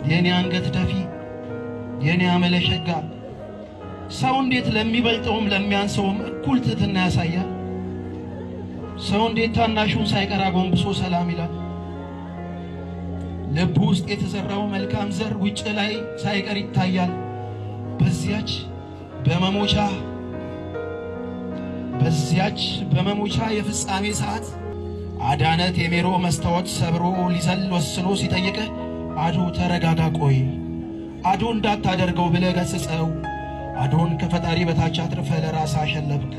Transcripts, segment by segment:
የእኔ አንገት ደፊ የእኔ አመለሸጋ ሰው እንዴት ለሚበልጠውም ለሚያንሰውም እኩል ትሕትና ያሳያል? ሰው እንዴት ታናሹን ሳይቀር አጎንብሶ ሰላም ይላል? ልቡ ውስጥ የተዘራው መልካም ዘር ውጭ ላይ ሳይቀር ይታያል። በዚያች በመሞቻ በዚያች በመሞቻ የፍጻሜ ሰዓት አዳነት የሜሮ መስታወት ሰብሮ ሊዘል ወስኖ ሲጠይቅህ አዶ ተረጋጋ፣ ቆይ አዶ እንዳታደርገው ብለህ ገስጸው። አዶን ከፈጣሪ በታች አትርፈ ለራስ አሸለብክ።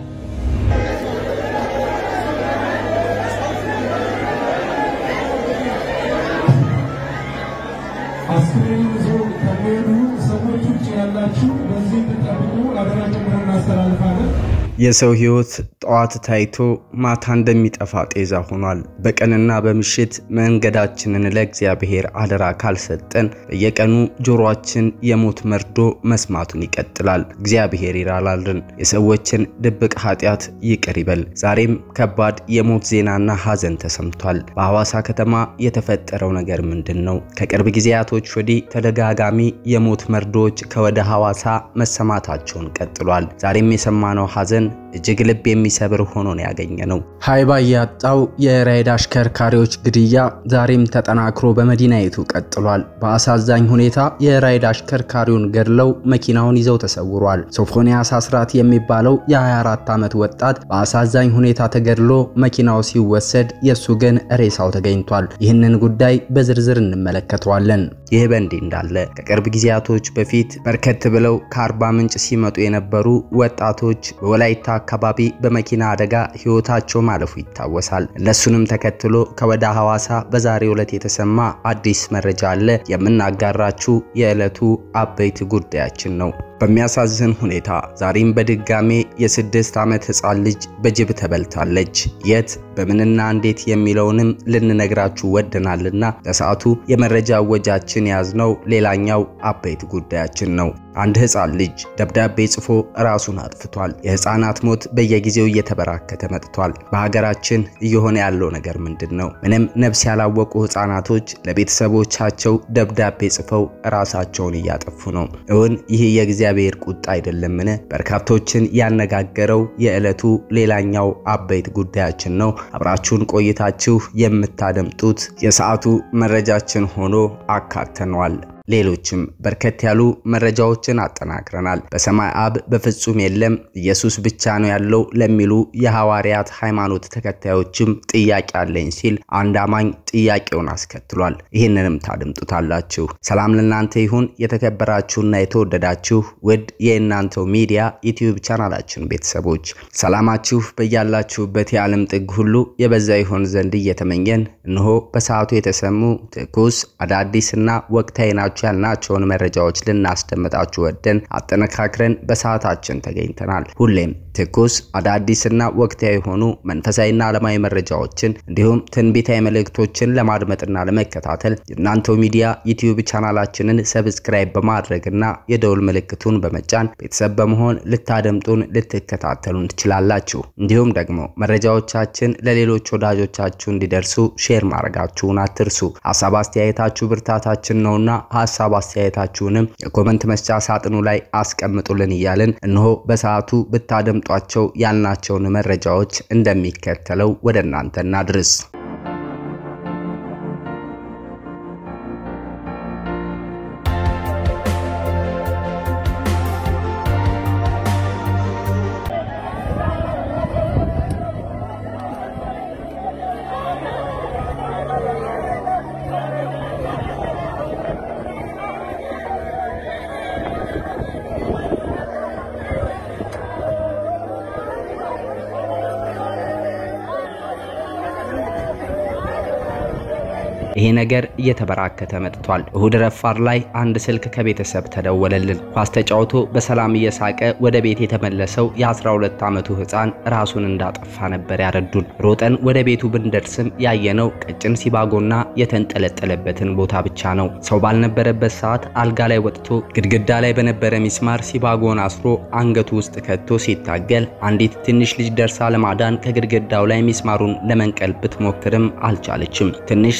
አስክሬን ይዞ ከሚሄዱ ሰዎች ውጭ ያላችሁ በዚህ እንድጠብቁ አደራ ጭምር እናስተላልፋለን። የሰው ሕይወት ጠዋት ታይቶ ማታ እንደሚጠፋ ጤዛ ሆኗል። በቀንና በምሽት መንገዳችንን ለእግዚአብሔር አደራ ካልሰጠን በየቀኑ ጆሮአችን የሞት መርዶ መስማቱን ይቀጥላል። እግዚአብሔር ይራራልን፣ የሰዎችን ድብቅ ኃጢአት ይቅር ይበል። ዛሬም ከባድ የሞት ዜናና ሐዘን ተሰምቷል። በሐዋሳ ከተማ የተፈጠረው ነገር ምንድን ነው? ከቅርብ ጊዜያቶች ወዲህ ተደጋጋሚ የሞት መርዶዎች ከወደ ሐዋሳ መሰማታቸውን ቀጥሏል። ዛሬም የሰማነው ሐዘን እጅግ ልብ የሚሰብር ሆኖ ነው ያገኘ ነው። ሀይባ ያጣው የራይድ አሽከርካሪዎች ግድያ ዛሬም ተጠናክሮ በመዲናይቱ ቀጥሏል። በአሳዛኝ ሁኔታ የራይድ አሽከርካሪውን ገድለው መኪናውን ይዘው ተሰውሯል። ሶፎንያስ አስራት የሚባለው የ24 ዓመት ወጣት በአሳዛኝ ሁኔታ ተገድሎ መኪናው ሲወሰድ የእሱ ግን ሬሳው ተገኝቷል። ይህንን ጉዳይ በዝርዝር እንመለከተዋለን። ይህ በእንዲህ እንዳለ ከቅርብ ጊዜያቶች በፊት በርከት ብለው ከአርባ ምንጭ ሲመጡ የነበሩ ወጣቶች በወላይታ አካባቢ በመኪና አደጋ ሕይወታቸው ማለፉ ይታወሳል። እነሱንም ተከትሎ ከወደ ሐዋሳ በዛሬው ዕለት የተሰማ አዲስ መረጃ አለ። የምናጋራችሁ የዕለቱ አበይት ጉዳያችን ነው። በሚያሳዝን ሁኔታ ዛሬም በድጋሜ የስድስት ዓመት ሕፃን ልጅ በጅብ ተበልታለች። የት በምንና እንዴት የሚለውንም ልንነግራችሁ ወደናልና ለሰዓቱ የመረጃ እወጃችን የያዝነው ሌላኛው አበይት ጉዳያችን ነው። አንድ ሕፃን ልጅ ደብዳቤ ጽፎ ራሱን አጥፍቷል። የሕፃናት ሞት በየጊዜው እየተበራከተ መጥቷል። በሀገራችን እየሆነ ያለው ነገር ምንድን ነው? ምንም ነፍስ ያላወቁ ሕፃናቶች ለቤተሰቦቻቸው ደብዳቤ ጽፈው ራሳቸውን እያጠፉ ነው። እውን ይህ የእግዚአብሔር ቁጣ አይደለምን? በርካቶችን ያነጋገረው የዕለቱ ሌላኛው አበይት ጉዳያችን ነው። አብራችሁን ቆይታችሁ የምታደምጡት የሰዓቱ መረጃችን ሆኖ አካተነዋል። ሌሎችም በርከት ያሉ መረጃዎችን አጠናክረናል። በሰማይ አብ በፍጹም የለም ኢየሱስ ብቻ ነው ያለው ለሚሉ የሐዋርያት ሃይማኖት ተከታዮችም ጥያቄ አለኝ ሲል አንድ አማኝ ጥያቄውን አስከትሏል። ይህንንም ታደምጡታላችሁ። ሰላም ለእናንተ ይሁን። የተከበራችሁና የተወደዳችሁ ውድ የእናንተው ሚዲያ ዩቲዩብ ቻናላችን ቤተሰቦች ሰላማችሁ በያላችሁበት የዓለም ጥግ ሁሉ የበዛ ይሆን ዘንድ እየተመኘን እነሆ በሰዓቱ የተሰሙ ትኩስ አዳዲስና ወቅታዊ ናቸው ያልናቸውን መረጃዎች ልናስደምጣችሁ ወደን አጠነካክረን በሰዓታችን ተገኝተናል። ሁሌም ትኩስ አዳዲስና ወቅታዊ የሆኑ መንፈሳዊና ዓለማዊ መረጃዎችን እንዲሁም ትንቢታዊ መልእክቶችን ለማድመጥና ለመከታተል የእናንተው ሚዲያ ዩቲዩብ ቻናላችንን ሰብስክራይብ በማድረግና የደውል ምልክቱን በመጫን ቤተሰብ በመሆን ልታደምጡን ልትከታተሉን ትችላላችሁ። እንዲሁም ደግሞ መረጃዎቻችን ለሌሎች ወዳጆቻችሁ እንዲደርሱ ሼር ማድረጋችሁን አትርሱ። ሀሳብ አስተያየታችሁ ብርታታችን ነውና ሀሳብ አስተያየታችሁንም የኮመንት መስጫ ሳጥኑ ላይ አስቀምጡልን እያልን እነሆ በሰዓቱ ብታደምጧቸው ያልናቸውን መረጃዎች እንደሚከተለው ወደ እናንተ እናድርስ። ይሄ ነገር እየተበራከተ መጥቷል። እሁድ ረፋር ላይ አንድ ስልክ ከቤተሰብ ተደወለልን። ኳስ ተጫውቶ በሰላም እየሳቀ ወደ ቤት የተመለሰው የ12 ዓመቱ ሕፃን ራሱን እንዳጠፋ ነበር ያረዱን። ሮጠን ወደ ቤቱ ብንደርስም ያየነው ቀጭን ሲባጎና የተንጠለጠለበትን ቦታ ብቻ ነው። ሰው ባልነበረበት ሰዓት አልጋ ላይ ወጥቶ ግድግዳ ላይ በነበረ ሚስማር ሲባጎን አስሮ አንገቱ ውስጥ ከቶ ሲታገል አንዲት ትንሽ ልጅ ደርሳ ለማዳን ከግድግዳው ላይ ሚስማሩን ለመንቀል ብትሞክርም አልቻለችም። ትንሽ ትንፋሽ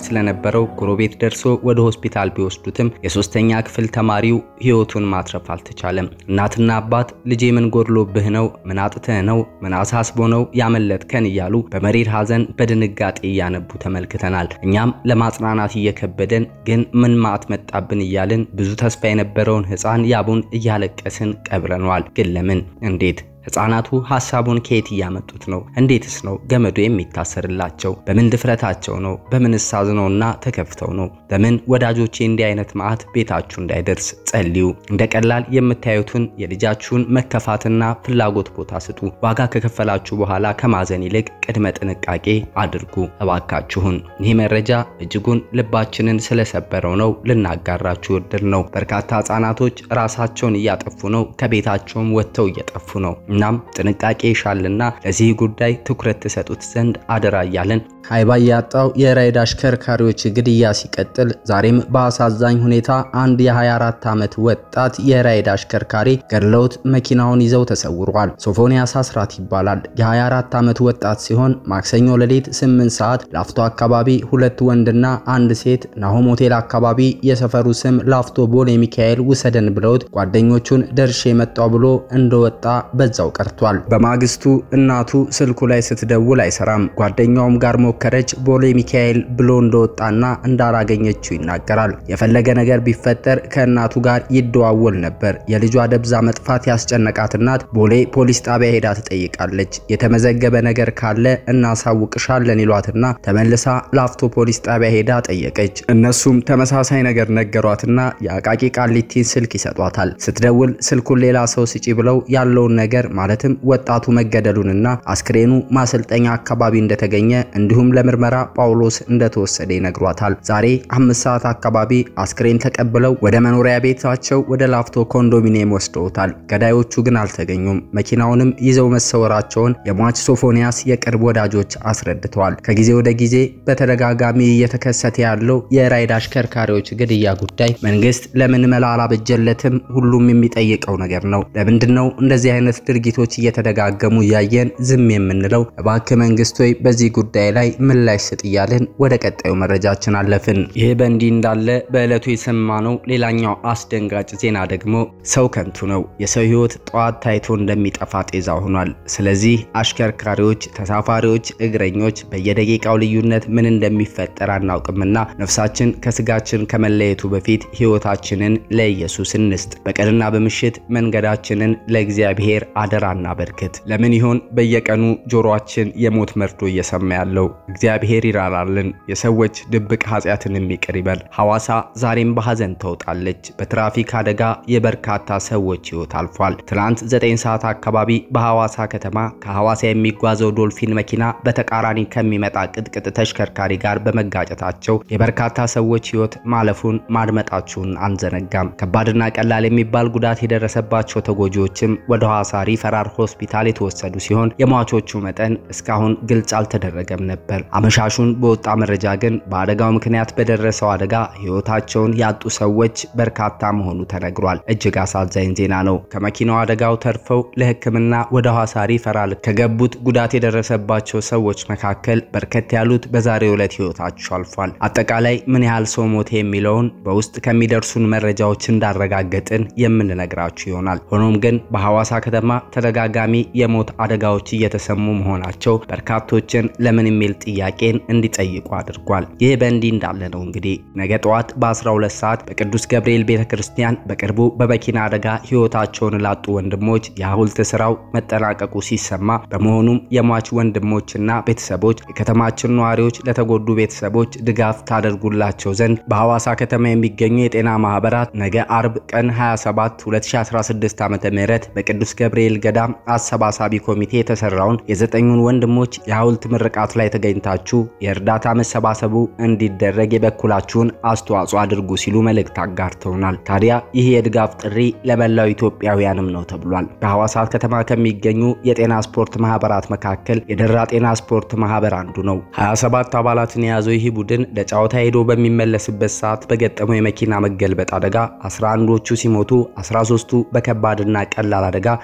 ስለነበረው ጎረቤት ደርሶ ወደ ሆስፒታል ቢወስዱትም የሶስተኛ ክፍል ተማሪው ሕይወቱን ማትረፍ አልተቻለም። እናትና አባት ልጄ ምን ጎድሎብህ ነው? ምን አጥተህ ነው? ምን አሳስቦ ነው ያመለጥከን? እያሉ በመሪር ሐዘን በድንጋጤ እያነቡ ተመልክተናል። እኛም ለማጽናናት እየከበደን ግን ምን ማዕት መጣብን እያልን ብዙ ተስፋ የነበረውን ሕፃን ያቡን እያለቀስን ቀብረነዋል። ግን ለምን? እንዴት? ሕፃናቱ ሐሳቡን ከየት እያመጡት ነው? እንዴትስ ነው ገመዱ የሚታሰርላቸው? በምን ድፍረታቸው ነው? በምንስ አዝነውና ተከፍተው ነው? በምን ወዳጆቼ እንዲህ አይነት መዓት ቤታችሁ እንዳይደርስ ጸልዩ። እንደ ቀላል የምታዩትን የልጃችሁን መከፋትና ፍላጎት ቦታ ስጡ። ዋጋ ከከፈላችሁ በኋላ ከማዘን ይልቅ ቅድመ ጥንቃቄ አድርጉ እባካችሁን። ይህ መረጃ እጅጉን ልባችንን ስለሰበረው ነው ልናጋራችሁ ወድር ነው። በርካታ ሕፃናቶች ራሳቸውን እያጠፉ ነው፣ ከቤታቸውም ወጥተው እየጠፉ ነው። እናም ጥንቃቄ ይሻልና ለዚህ ጉዳይ ትኩረት ትሰጡት ዘንድ አደራ እያለን ሀይባ ያጣው የራይድ አሽከርካሪዎች ግድያ ሲቀጥል ዛሬም በአሳዛኝ ሁኔታ አንድ የ24 ዓመት ወጣት የራይድ አሽከርካሪ ገድለውት መኪናውን ይዘው ተሰውሯል። ሶፎንያስ አስራት ይባላል። የ24 ዓመት ወጣት ሲሆን ማክሰኞ ሌሊት 8 ሰዓት ላፍቶ አካባቢ ሁለት ወንድና አንድ ሴት ናሆም ሆቴል አካባቢ የሰፈሩ ስም ላፍቶ ቦሌ ሚካኤል ውሰደን ብለውት ጓደኞቹን ደርሼ መጣው ብሎ እንደወጣ በዛው ቀርቷል። በማግስቱ እናቱ ስልኩ ላይ ስትደውል አይሰራም። ጓደኛውም ጋር ሞከረች። ቦሌ ሚካኤል ብሎ እንደወጣና እንዳላገኘችው ይናገራል። የፈለገ ነገር ቢፈጠር ከእናቱ ጋር ይደዋወል ነበር። የልጇ ደብዛ መጥፋት ያስጨነቃት እናት ቦሌ ፖሊስ ጣቢያ ሄዳ ትጠይቃለች። የተመዘገበ ነገር ካለ እናሳውቅሻለን ይሏትና ተመልሳ ላፍቶ ፖሊስ ጣቢያ ሄዳ ጠየቀች። እነሱም ተመሳሳይ ነገር ነገሯትና የአቃቂ ቃሊቲን ስልክ ይሰጧታል። ስትደውል ስልኩን ሌላ ሰው ስጪ ብለው ያለውን ነገር ማለትም ወጣቱ መገደሉንና አስክሬኑ ማሰልጠኛ አካባቢ እንደተገኘ እንዲሁም ለምርመራ ጳውሎስ እንደተወሰደ ይነግሯታል። ዛሬ አምስት ሰዓት አካባቢ አስክሬን ተቀብለው ወደ መኖሪያ ቤታቸው ወደ ላፍቶ ኮንዶሚኒየም ወስደውታል። ገዳዮቹ ግን አልተገኙም። መኪናውንም ይዘው መሰወራቸውን የሟች ሶፎንያስ የቅርብ ወዳጆች አስረድተዋል። ከጊዜ ወደ ጊዜ በተደጋጋሚ እየተከሰተ ያለው የራይድ አሽከርካሪዎች ግድያ ጉዳይ መንግስት ለምን መላ አላበጀለትም? ሁሉም የሚጠይቀው ነገር ነው። ለምንድን ነው እንደዚህ አይነት ድርጊቶች እየተደጋገሙ እያየን ዝም የምንለው? እባክህ መንግስት ሆይ በዚህ ጉዳይ ላይ ምላሽ ስጥ እያልን ወደ ቀጣዩ መረጃችን አለፍን። ይህ በእንዲህ እንዳለ በዕለቱ የሰማነው ሌላኛው አስደንጋጭ ዜና ደግሞ ሰው ከንቱ ነው፣ የሰው ህይወት ጠዋት ታይቶ እንደሚጠፋ ጤዛ ሆኗል። ስለዚህ አሽከርካሪዎች፣ ተሳፋሪዎች፣ እግረኞች በየደቂቃው ልዩነት ምን እንደሚፈጠር አናውቅምና ነፍሳችን ከስጋችን ከመለየቱ በፊት ህይወታችንን ለኢየሱስ እንስጥ። በቀንና በምሽት መንገዳችንን ለእግዚአብሔር አደራ እናበርክት። ለምን ይሆን በየቀኑ ጆሮአችን የሞት መርዶ እየሰማ ያለው? እግዚአብሔር ይራራልን፣ የሰዎች ድብቅ ኃጢአትንም ይቅር ይበል። ሐዋሳ ዛሬም በሐዘን ተውጣለች። በትራፊክ አደጋ የበርካታ ሰዎች ህይወት አልፏል። ትናንት 9 ሰዓት አካባቢ በሐዋሳ ከተማ ከሐዋሳ የሚጓዘው ዶልፊን መኪና በተቃራኒ ከሚመጣ ቅጥቅጥ ተሽከርካሪ ጋር በመጋጨታቸው የበርካታ ሰዎች ህይወት ማለፉን ማድመጣችሁን አንዘነጋም። ከባድና ቀላል የሚባል ጉዳት የደረሰባቸው ተጎጂዎችም ወደ ሐዋሳ ሪፈራል ሆስፒታል የተወሰዱ ሲሆን የሟቾቹ መጠን እስካሁን ግልጽ አልተደረገም ነበር። አመሻሹን በወጣ መረጃ ግን በአደጋው ምክንያት በደረሰው አደጋ ህይወታቸውን ያጡ ሰዎች በርካታ መሆኑ ተነግሯል። እጅግ አሳዛኝ ዜና ነው። ከመኪናው አደጋው ተርፈው ለሕክምና ወደ ሐዋሳ ሪፈራል ከገቡት ጉዳት የደረሰባቸው ሰዎች መካከል በርከት ያሉት በዛሬው ዕለት ህይወታቸው አልፏል። አጠቃላይ ምን ያህል ሰው ሞተ የሚለውን በውስጥ ከሚደርሱን መረጃዎች እንዳረጋገጥን የምንነግራችሁ ይሆናል። ሆኖም ግን በሐዋሳ ከተማ ተደጋጋሚ የሞት አደጋዎች እየተሰሙ መሆናቸው በርካቶችን ለምን የሚል ጥያቄን እንዲጠይቁ አድርጓል። ይህ በእንዲህ እንዳለ ነው እንግዲህ ነገ ጠዋት በ12 ሰዓት በቅዱስ ገብርኤል ቤተ ክርስቲያን በቅርቡ በመኪና አደጋ ህይወታቸውን ላጡ ወንድሞች የሐውልት ስራው መጠናቀቁ ሲሰማ በመሆኑም የሟች ወንድሞችና ቤተሰቦች የከተማችን ነዋሪዎች ለተጎዱ ቤተሰቦች ድጋፍ ታደርጉላቸው ዘንድ በሐዋሳ ከተማ የሚገኙ የጤና ማህበራት ነገ አርብ ቀን 27 2016 ዓ.ም በቅዱስ ገብርኤል ገዳም አሰባሳቢ ኮሚቴ የተሰራውን የዘጠኙን ወንድሞች የሐውልት ምርቃት ላይ ተገኝታችሁ የእርዳታ መሰባሰቡ እንዲደረግ የበኩላችሁን አስተዋጽኦ አድርጉ ሲሉ መልእክት አጋርተውናል። ታዲያ ይህ የድጋፍ ጥሪ ለመላው ኢትዮጵያውያንም ነው ተብሏል። በሐዋሳ ከተማ ከሚገኙ የጤና ስፖርት ማህበራት መካከል የደራ ጤና ስፖርት ማህበር አንዱ ነው። 27 አባላትን የያዘው ይህ ቡድን ለጨዋታ ሄዶ በሚመለስበት ሰዓት በገጠመው የመኪና መገልበጥ አደጋ 11ዎቹ ሲሞቱ 13ቱ በከባድና ቀላል አደጋ፣ ሶስቱ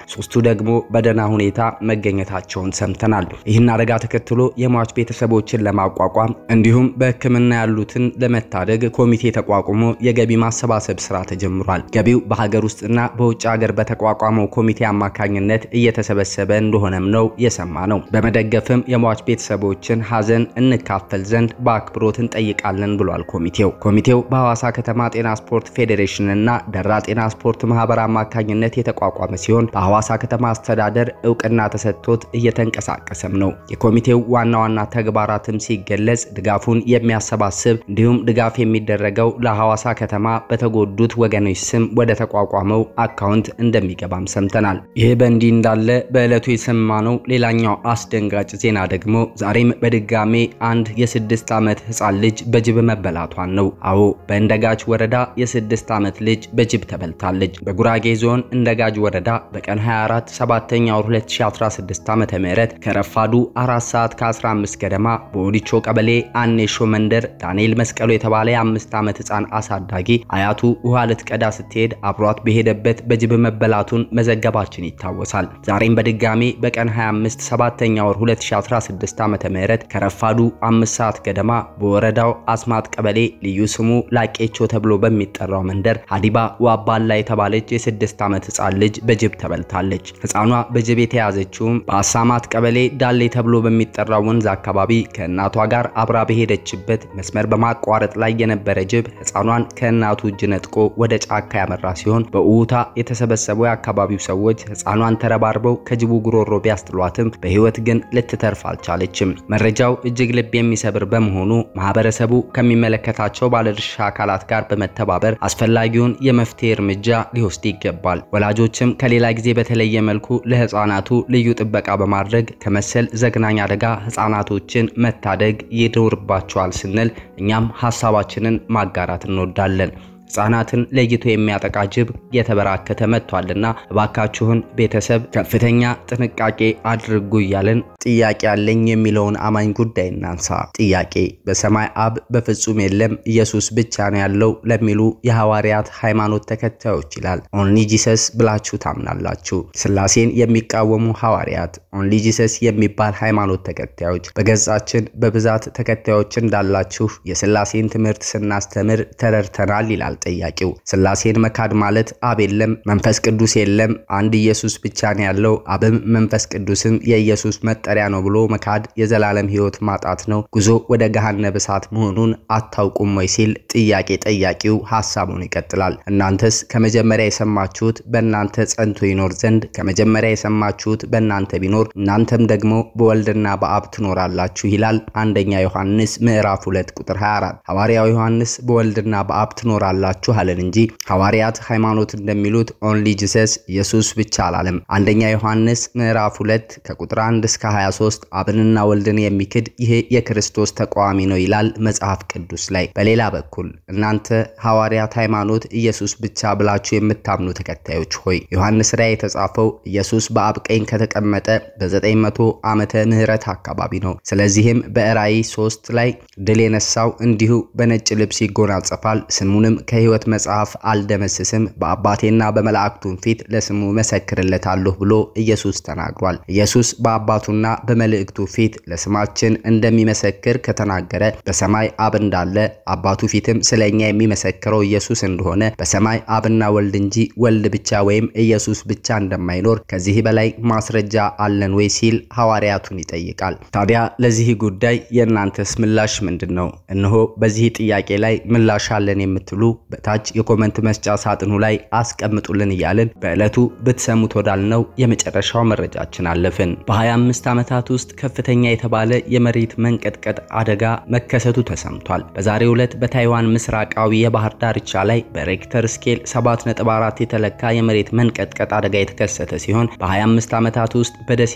ደግሞ በደህና ሁኔታ መገኘታቸውን ሰምተናል። ይህን አደጋ ተከትሎ የሟች ቤተሰቦችን ለማቋቋም እንዲሁም በሕክምና ያሉትን ለመታደግ ኮሚቴ ተቋቁሞ የገቢ ማሰባሰብ ስራ ተጀምሯል። ገቢው በሀገር ውስጥና በውጭ ሀገር በተቋቋመው ኮሚቴ አማካኝነት እየተሰበሰበ እንደሆነም ነው የሰማ ነው። በመደገፍም የሟች ቤተሰቦችን ሀዘን እንካፈል ዘንድ በአክብሮት እንጠይቃለን ብሏል ኮሚቴው። ኮሚቴው በሐዋሳ ከተማ ጤና ስፖርት ፌዴሬሽን እና ደራ ጤና ስፖርት ማህበር አማካኝነት የተቋቋመ ሲሆን በሐዋሳ ከተማ አስተዳደር እውቅና ተሰጥቶት እየተንቀሳቀሰም ነው። የኮሚቴው ዋና ዋና ተግባራትም ሲገለጽ ድጋፉን የሚያሰባስብ እንዲሁም ድጋፍ የሚደረገው ለሐዋሳ ከተማ በተጎዱት ወገኖች ስም ወደ ተቋቋመው አካውንት እንደሚገባም ሰምተናል። ይህ በእንዲህ እንዳለ በዕለቱ የሰማነው ሌላኛው አስደንጋጭ ዜና ደግሞ ዛሬም በድጋሜ አንድ የስድስት ዓመት ህፃን ልጅ በጅብ መበላቷን ነው። አዎ በእንደጋጅ ወረዳ የስድስት ዓመት ልጅ በጅብ ተበልታለች። በጉራጌ ዞን እንደጋጅ ወረዳ በቀን 24 7ኛ ወር 2016 ዓ.ም ከረፋዱ 4 ሰዓት ከ15 ገደማ በኦዲቾ ቀበሌ አኔሾ መንደር ዳንኤል መስቀሉ የተባለ የአምስት ዓመት ህፃን አሳዳጊ አያቱ ውሃ ልትቀዳ ስትሄድ አብሯት በሄደበት በጅብ መበላቱን መዘገባችን ይታወሳል። ዛሬም በድጋሜ በቀን 25 7ኛ ወር 2016 ዓ.ም ከረፋዱ 5 ሰዓት ገደማ በወረዳው አስማት ቀበሌ ልዩ ስሙ ላቄቾ ተብሎ በሚጠራው መንደር ሀዲባ ዋባላ የተባለች የስድስት ዓመት ህፃን ልጅ በጅብ ተበልታለች። ህፃኗ በጅብ የተያዘችውም በአሳማት ቀበሌ ዳሌ ተብሎ በሚጠራው ወንዝ አካባቢ ከእናቷ ጋር አብራ በሄደችበት መስመር በማቋረጥ ላይ የነበረ ጅብ ህፃኗን ከእናቱ እጅ ነጥቆ ወደ ጫካ ያመራ ሲሆን በውታ የተሰበሰቡ የአካባቢው ሰዎች ህፃኗን ተረባርበው ከጅቡ ጉሮሮ ቢያስጥሏትም በህይወት ግን ልትተርፍ አልቻለችም። መረጃው እጅግ ልብ የሚሰብር በመሆኑ ማህበረሰቡ ከሚመለከታቸው ባለድርሻ አካላት ጋር በመተባበር አስፈላጊውን የመፍትሄ እርምጃ ሊወስድ ይገባል። ወላጆችም ከሌላ ጊዜ በተለየ መልኩ ለህፃናቱ ልዩ ጥበቃ በማድረግ ከመሰል ዘግናኝ አደጋ ህፃናቶችን መታደግ ይኖርባቸዋል ስንል እኛም ሀሳባችንን ማጋራት እንወዳለን። ህጻናትን ለይቶ የሚያጠቃ ጅብ የተበራከተ መጥቷልና እባካችሁን ቤተሰብ ከፍተኛ ጥንቃቄ አድርጉ እያለን ጥያቄ ያለኝ የሚለውን አማኝ ጉዳይ እናንሳ። ጥያቄ በሰማይ አብ በፍጹም የለም ኢየሱስ ብቻ ነው ያለው ለሚሉ የሐዋርያት ሃይማኖት ተከታዮች ይላል። ኦንሊ ጂሰስ ብላችሁ ታምናላችሁ? ስላሴን የሚቃወሙ ሐዋርያት ኦንሊ ጂሰስ የሚባል ሃይማኖት ተከታዮች በገጻችን በብዛት ተከታዮች እንዳላችሁ የስላሴን ትምህርት ስናስተምር ተረድተናል ይላል ጠያቂው። ስላሴን መካድ ማለት አብ የለም፣ መንፈስ ቅዱስ የለም፣ አንድ ኢየሱስ ብቻ ነው ያለው፣ አብም መንፈስ ቅዱስም የኢየሱስ መጠሪያ ነው ብሎ መካድ የዘላለም ሕይወት ማጣት ነው፣ ጉዞ ወደ ገሃነመ እሳት መሆኑን አታውቁም ወይ ሲል ጥያቄ ጠያቂው ሐሳቡን ይቀጥላል። እናንተስ ከመጀመሪያ የሰማችሁት በእናንተ ጸንቶ ይኖር ዘንድ ከመጀመሪያ የሰማችሁት በእናንተ ቢኖር እናንተም ደግሞ በወልድና በአብ ትኖራላችሁ ይላል አንደኛ ዮሐንስ ምዕራፍ 2 ቁጥር 24። ሐዋርያው ዮሐንስ በወልድና በአብ ትኖራላችሁ አለን እንጂ ሐዋርያት ሃይማኖት እንደሚሉት ኦንሊ ጂሰስ ኢየሱስ ብቻ አላለም። አንደኛ ዮሐንስ ምዕራፍ 2 ከቁጥር 1 እስከ 23 አብንና ወልድን የሚክድ ይሄ የክርስቶስ ተቃዋሚ ነው ይላል መጽሐፍ ቅዱስ ላይ። በሌላ በኩል እናንተ ሐዋርያት ሃይማኖት ኢየሱስ ብቻ ብላችሁ የምታምኑ ተከታዮች ሆይ ዮሐንስ ራእይ የተጻፈው ኢየሱስ በአብ ቀኝ ከተቀመጠ በ900 ዓመተ ምህረት አካባቢ ነው። ስለዚህም በራእይ 3 ላይ ድል የነሳው እንዲሁ በነጭ ልብስ ይጎናጸፋል፣ ስሙንም ከሕይወት መጽሐፍ አልደመስስም፣ በአባቴና በመላእክቱም ፊት ለስሙ መሰክርለታለሁ ብሎ ኢየሱስ ተናግሯል። ኢየሱስ በአባቱና በመልእክቱ ፊት ለስማችን እንደሚመሰክር ከተናገረ በሰማይ አብ እንዳለ አባቱ ፊትም ስለኛ የሚመሰክረው ኢየሱስ እንደሆነ በሰማይ አብና ወልድ እንጂ ወልድ ብቻ ወይም ኢየሱስ ብቻ እንደማይኖር ከዚህ በላይ ማስረጃ አለን ወይ ሲል ሐዋርያቱን ይጠይቃል። ታዲያ ለዚህ ጉዳይ የእናንተስ ምላሽ ምንድን ነው? እነሆ በዚህ ጥያቄ ላይ ምላሽ አለን የምትሉ በታች የኮመንት መስጫ ሳጥኑ ላይ አስቀምጡልን እያልን በዕለቱ ብትሰሙት ወዳልነው የመጨረሻው መረጃችን አለፍን። በ25 ዓመታት ውስጥ ከፍተኛ የተባለ የመሬት መንቀጥቀጥ አደጋ መከሰቱ ተሰምቷል። በዛሬው ዕለት በታይዋን ምስራቃዊ የባህር ዳርቻ ላይ በሬክተር ስኬል 7.4 የተለካ የመሬት መንቀጥቀጥ አደጋ የተከሰተ ሲሆን በ25 ዓመታት ውስጥ በደሴ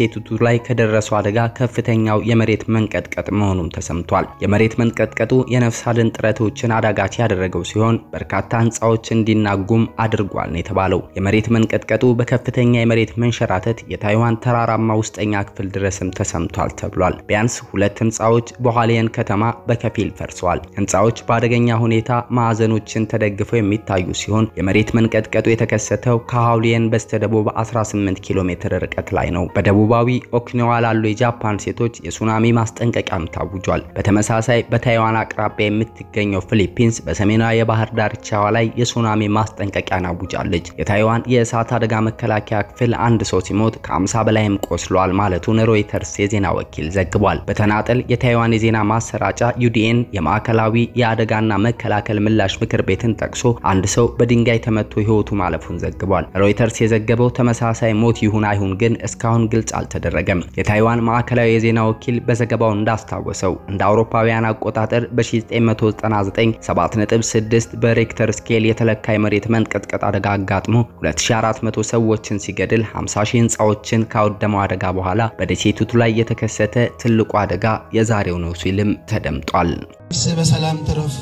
በደሴቲቱ ላይ ከደረሰው አደጋ ከፍተኛው የመሬት መንቀጥቀጥ መሆኑም ተሰምቷል። የመሬት መንቀጥቀጡ የነፍስ አድን ጥረቶችን አዳጋች ያደረገው ሲሆን በርካታ ህንፃዎች እንዲናጉም አድርጓል ነው የተባለው። የመሬት መንቀጥቀጡ በከፍተኛ የመሬት መንሸራተት የታይዋን ተራራማ ውስጠኛ ክፍል ድረስም ተሰምቷል ተብሏል። ቢያንስ ሁለት ህንፃዎች በኋሊየን ከተማ በከፊል ፈርሰዋል። ህንፃዎች በአደገኛ ሁኔታ ማዕዘኖችን ተደግፈው የሚታዩ ሲሆን የመሬት መንቀጥቀጡ የተከሰተው ከሃውሊየን በስተደቡብ 18 ኪሎ ሜትር ርቀት ላይ ነው። በደቡባዊ ኦኪናዋ ላሉ የጃፓን ሴቶች የሱናሚ ማስጠንቀቂያም ታውጇል። በተመሳሳይ በታይዋን አቅራቢያ የምትገኘው ፊሊፒንስ በሰሜናዊ የባህር ዳርቻዋ ላይ የሱናሚ ማስጠንቀቂያን አውጃለች። የታይዋን የእሳት አደጋ መከላከያ ክፍል አንድ ሰው ሲሞት ከ50 በላይም ቆስሏል ማለቱን ሮይተርስ የዜና ወኪል ዘግቧል። በተናጠል የታይዋን የዜና ማሰራጫ ዩዲኤን የማዕከላዊ የአደጋና መከላከል ምላሽ ምክር ቤትን ጠቅሶ አንድ ሰው በድንጋይ ተመቶ ህይወቱ ማለፉን ዘግቧል። ሮይተርስ የዘገበው ተመሳሳይ ሞት ይሁን አይሁን ግን እስካሁን ግልጽ አልተደረገም። የታይዋን ማዕከላዊ የዜና ወኪል በዘገባው እንዳስታወሰው እንደ አውሮፓውያን አቆጣጠር በ1999 7.6 በሬክተር ስኬል የተለካ የመሬት መንቀጥቀጥ አደጋ አጋጥሞ 2400 ሰዎችን ሲገድል 50 ሺህ ህንፃዎችን ካወደመው አደጋ በኋላ በደሴቲቱ ላይ የተከሰተ ትልቁ አደጋ የዛሬው ነው ሲልም ተደምጧል። ነፍስ በሰላም ትረፍ።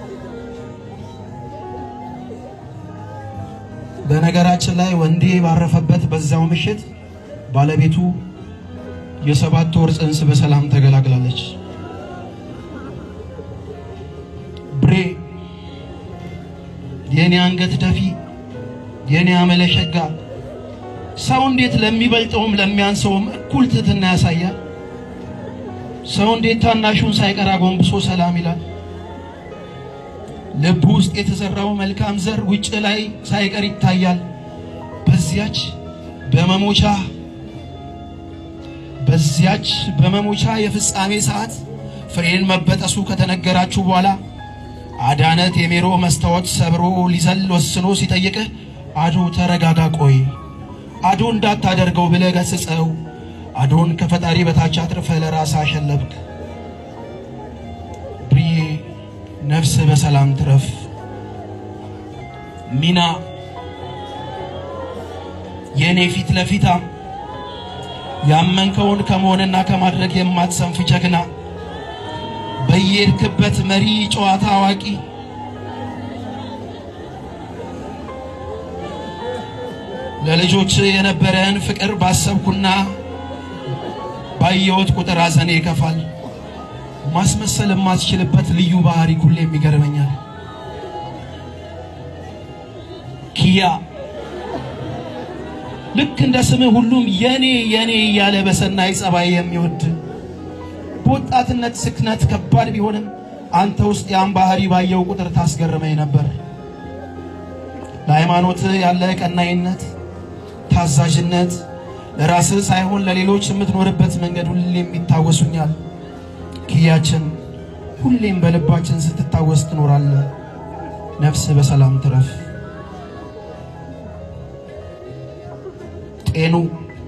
በነገራችን ላይ ወንዴ ባረፈበት በዛው ምሽት ባለቤቱ የሰባት ወር ጽንስ በሰላም ተገላግላለች። ብሬ የኔ አንገት ደፊ፣ የኔ አመለሸጋ ሰው እንዴት ለሚበልጠውም ለሚያንሰውም እኩል ትህትና ያሳያል? ሰው እንዴት ታናሹን ሳይቀር አጎንብሶ ሰላም ይላል? ልብ ውስጥ የተዘራው መልካም ዘር ውጭ ላይ ሳይቀር ይታያል። በዚያች በመሞቻ በዚያች በመሞቻ የፍጻሜ ሰዓት ፍሬን መበጠሱ ከተነገራችሁ በኋላ አዳነ ቴሜሮ መስታወት ሰብሮ ሊዘል ወስኖ ሲጠይቅህ አዶ ተረጋጋ፣ ቆይ አዶ እንዳታደርገው ብለህ ገስጸው አዶን ከፈጣሪ በታች አትርፈ ለራስ አሸለብክ። ብዬ ነፍስ በሰላም ትረፍ። ሚና የኔ ፊት ለፊታ ያመንከውን ከመሆንና ከማድረግ የማትሰንፍ ጀግና በየሄድክበት መሪ ጨዋታ አዋቂ ለልጆች የነበረን ፍቅር ባሰብኩና ባየሁት ቁጥር ሐዘኔ ይከፋል። ማስመሰል የማትችልበት ልዩ ባህሪ ሁሌም ይገርመኛል። ኪያ ልክ እንደ ስምህ ሁሉም የኔ የኔ እያለ በሰናይ ጸባይ የሚወድ በወጣትነት ስክነት ከባድ ቢሆንም አንተ ውስጥ ያን ባህሪ ባየው ቁጥር ታስገርመኝ ነበር። ለሃይማኖት ያለ ቀናይነት፣ ታዛዥነት፣ ለራስህ ሳይሆን ለሌሎች የምትኖርበት መንገድ ሁሌም ይታወሱኛል። ኪያችን ሁሌም በልባችን ስትታወስ ትኖራለህ። ነፍስ በሰላም ትረፍ። ጤኑ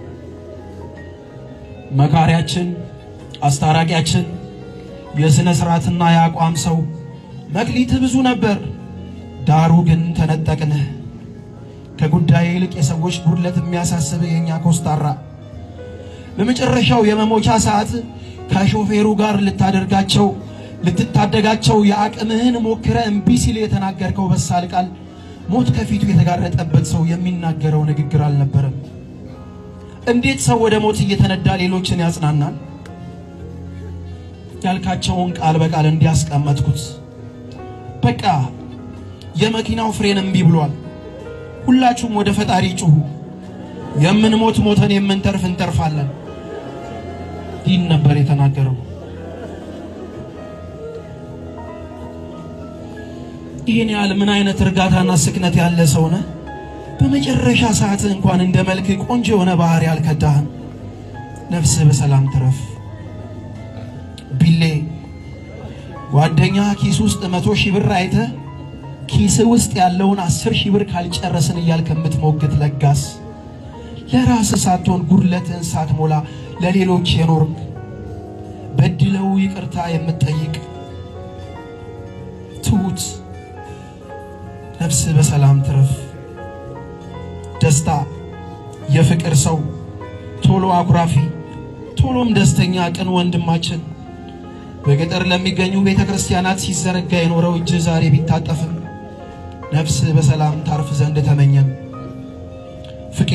መካሪያችን፣ አስታራቂያችን፣ የሥነ ሥርዓትና የአቋም ሰው መክሊትህ ብዙ ነበር፣ ዳሩ ግን ተነጠቅንህ። ከጉዳይ ይልቅ የሰዎች ጉድለት የሚያሳስብህ የእኛ ኮስታራ በመጨረሻው የመሞቻ ሰዓት ከሾፌሩ ጋር ልታደርጋቸው ልትታደጋቸው የአቅምህን ሞክረ እምቢ ሲል የተናገርከው በሳል ቃል ሞት ከፊቱ የተጋረጠበት ሰው የሚናገረው ንግግር አልነበረም። እንዴት ሰው ወደ ሞት እየተነዳ ሌሎችን ያጽናናል? ያልካቸውን ቃል በቃል እንዲያስቀመጥኩት በቃ የመኪናው ፍሬን እምቢ ብሏል። ሁላችሁም ወደ ፈጣሪ ጩሁ። የምንሞት ሞተን የምንተርፍ እንተርፋለን። ይህን ነበር የተናገረው። ይህን ያህል ምን አይነት እርጋታና ስክነት ያለ ሰው ነህ? በመጨረሻ ሰዓት እንኳን እንደ መልክ ቆንጆ የሆነ ባህሪ አልከዳህም። ነፍስህ በሰላም ትረፍ። ቢሌ ጓደኛ ኪስ ውስጥ መቶ ሺህ ብር አይተህ ኪስ ውስጥ ያለውን አስር ሺህ ብር ካልጨረስን እያልክ የምትሞግት ለጋስ ለራስህ ሳትሆን ጉድለትህን ሳትሞላ ለሌሎች የኖርክ በድለው ይቅርታ የምትጠይቅ ትሁት ነፍስህ በሰላም ትረፍ። ደስታ የፍቅር ሰው ቶሎ አኩራፊ ቶሎም ደስተኛ ቅን ወንድማችን በገጠር ለሚገኙ ቤተ ክርስቲያናት ሲዘረጋ የኖረው እጅ ዛሬ ቢታጠፍም ነፍስ በሰላም ታርፍ ዘንድ ተመኘም። ፍቄ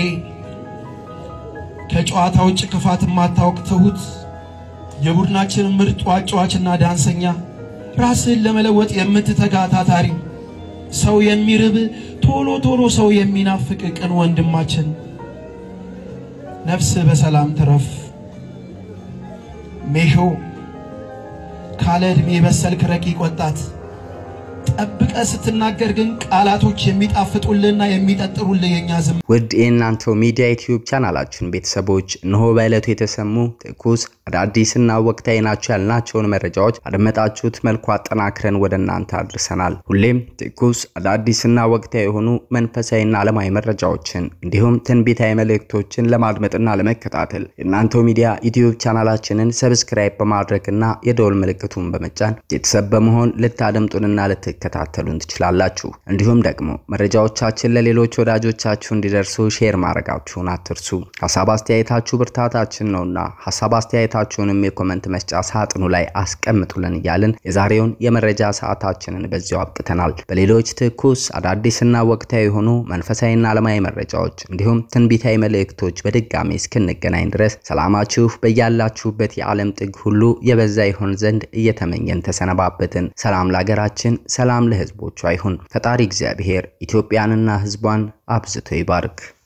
ከጨዋታ ውጭ ክፋት የማታውቅ ትሁት የቡድናችን ምርጥ አጫዋችና ዳንሰኛ ራስህን ለመለወጥ የምትተጋ ታታሪ ሰው የሚርብ ቶሎ ቶሎ ሰው የሚናፍቅ ቅን ወንድማችን ነፍስ በሰላም ትረፍ። ሜሾ ካለ ዕድሜ በሰልክ ረቂቅ ወጣት ጠብቀ ስትናገር ግን ቃላቶች የሚጣፍጡልህና የሚጠጥሩልህ የኛ ዝም ውድ የእናንተው ሚዲያ ዩቲዩብ ቻናላችን ቤተሰቦች እነሆ በዕለቱ የተሰሙ ትኩስ አዳዲስና ወቅታዊ ናቸው ያልናቸውን መረጃዎች አደመጣችሁት መልኩ አጠናክረን ወደ እናንተ አድርሰናል። ሁሌም ትኩስ አዳዲስና ወቅታዊ የሆኑ መንፈሳዊና ዓለማዊ መረጃዎችን እንዲሁም ትንቢታዊ መልእክቶችን ለማድመጥና ለመከታተል የእናንተው ሚዲያ ዩቲዩብ ቻናላችንን ሰብስክራይብ በማድረግና የደወል ምልክቱን በመጫን ቤተሰብ በመሆን ልታደምጡንና ልትከታተሉን ትችላላችሁ። እንዲሁም ደግሞ መረጃዎቻችን ለሌሎች ወዳጆቻችሁ እንዲደርሱ ሼር ማድረጋችሁን አትርሱ። ሀሳብ አስተያየታችሁ ብርታታችን ነውና ሀሳብ አስተያየታችሁንም የኮመንት መስጫ ሳጥኑ ላይ አስቀምጡልን እያልን የዛሬውን የመረጃ ሰዓታችንን በዚያው አብቅተናል። በሌሎች ትኩስ አዳዲስና ወቅታዊ የሆኑ መንፈሳዊና ዓለማዊ መረጃዎች እንዲሁም ትንቢታዊ መልእክቶች በድጋሚ እስክንገናኝ ድረስ ሰላማችሁ በያላችሁበት የዓለም ጥግ ሁሉ የበዛ ይሆን ዘንድ እየተመኘን ተሰነባበትን። ሰላም ለሀገራችን፣ ሰላም ለሕዝቦቿ ይሁን። ፈጣሪ እግዚአብሔር ኢትዮጵያንና ሕዝቧን አብዝቶ ይባርክ።